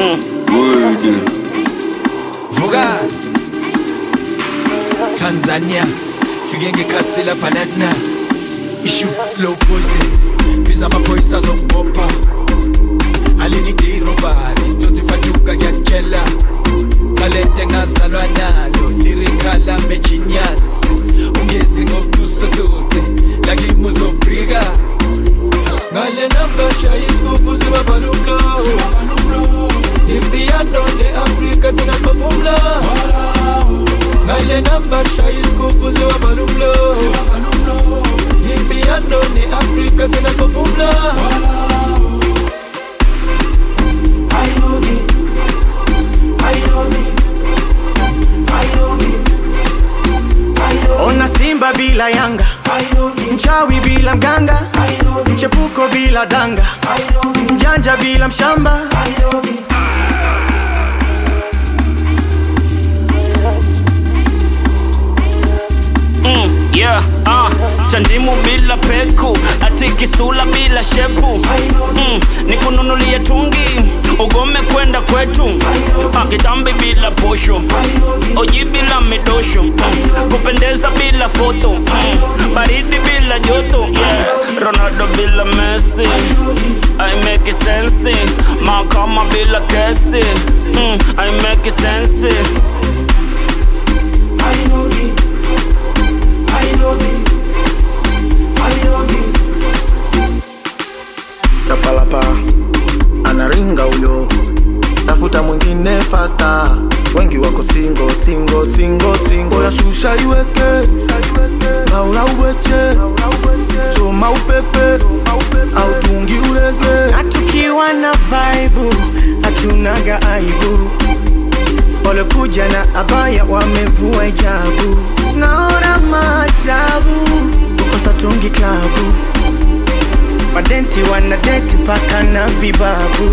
Word. Vuka Tanzania fike ngekhasi lapha natina issue slow poison biza amaphoyisa azokubopha alinide irobari tsotsi fatuka ngiyakutshela talente ngazalwa nalo lirikala mejinius ungezi ngobusotsotsi lakimi uzobrika ngale namba shaya isigubhu sibabhala umlomo impiyano le-afrika thina sibaphumla ngale namba shaya isigubhu sibabhala umlomo impiyano ne-afrika thina sibaphumla Ona Simba bila Yanga, mchawi bila mganga, mchepuko bila danga, mjanja bila mshamba. Mm, yeah, uh, chandimu bila peku ati kisula bila shepu mm, nikununulie tungi ugome kwenda kwetu uh, kitambi bila posho oji bila midosho mm, kupendeza bila foto mm, baridi bila joto yeah, ronaldo bila messi I make it sense mahakama bila kesi mm, I make it sense Chapalapa anaringa huyo, tafuta mwingine fasta. Wengi wako singo singo singo singo, ya shusha iweke laula uweche choma upepe au tungi urege Na tukiwa na vaibu hatunaga aibu, walokuja na abaya wamevua hijabu. Naona maajabu kukosa tungi klabu, madenti wanadeti paka na vibabu.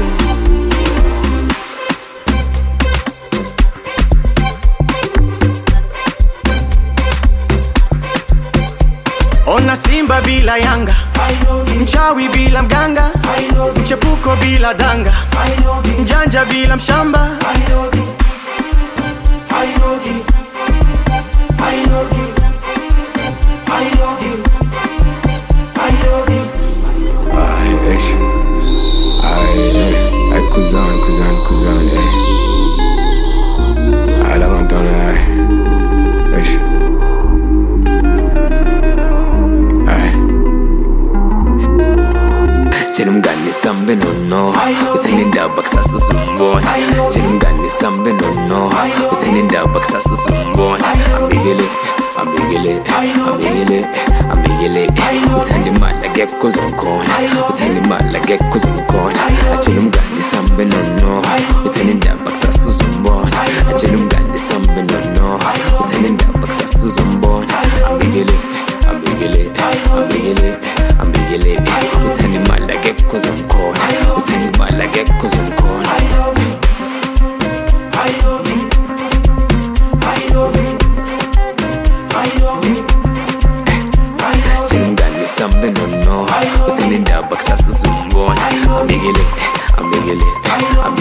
Ona Simba bila Yanga, mchawi bila mganga, mchepuko bila danga, mjanja bila mshamba. Ay, ay, ay, ay, ay, kuzan, kuzan, kuzan, ay. Ay, la madonna, ay. Ay. Ay. Jeni mngani sambe nono usenindaba kusasa sumbona Jeni mngani sambe nono usenindaba kusasa sumbona ambikele ambikele ambikele ambikele uthanda imali akekho uzomkhona uthanda imali akekho uzomkhona atshela umngani sambe nono uthanda indaba kusasa uzombona atshela umngani sambe nono uthanda indaba kusasa uzombona ambikele ambikele ambikele ambikele uthanda imali akekho uzomkhona uthanda imali akekho uzomkhona Jeni mngani sambe nono uthanda indaba kusasa uzombona ambikele ambikele ambikele